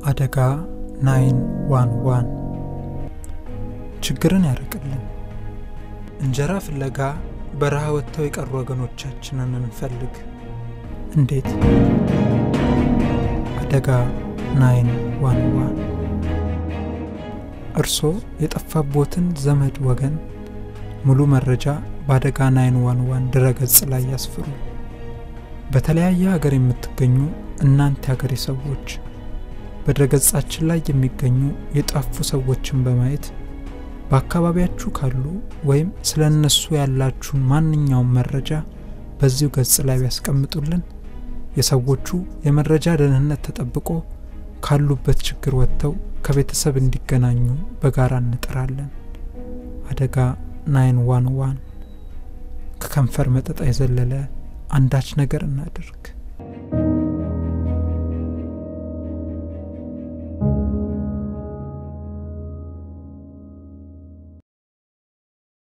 አደጋ ናይን ዋን ዋን ችግርን ያርቅልን። እንጀራ ፍለጋ በረሃ ወጥተው የቀሩ ወገኖቻችንን እንፈልግ። እንዴት? አደጋ ናይን ዋን ዋን እርስዎ የጠፋቦትን ዘመድ ወገን ሙሉ መረጃ በአደጋ ናይን ዋን ዋን ድረገጽ ላይ ያስፍሩ። በተለያየ ሀገር የምትገኙ እናንተ ሀገሬ ሰዎች በድረገጻችን ላይ የሚገኙ የጠፉ ሰዎችን በማየት በአካባቢያችሁ ካሉ ወይም ስለ እነሱ ያላችሁን ማንኛውም መረጃ በዚሁ ገጽ ላይ ቢያስቀምጡልን የሰዎቹ የመረጃ ደህንነት ተጠብቆ ካሉበት ችግር ወጥተው ከቤተሰብ እንዲገናኙ በጋራ እንጥራለን። አደጋ ናይን ዋን ዋን ከከንፈር መጠጣ የዘለለ አንዳች ነገር እናድርግ።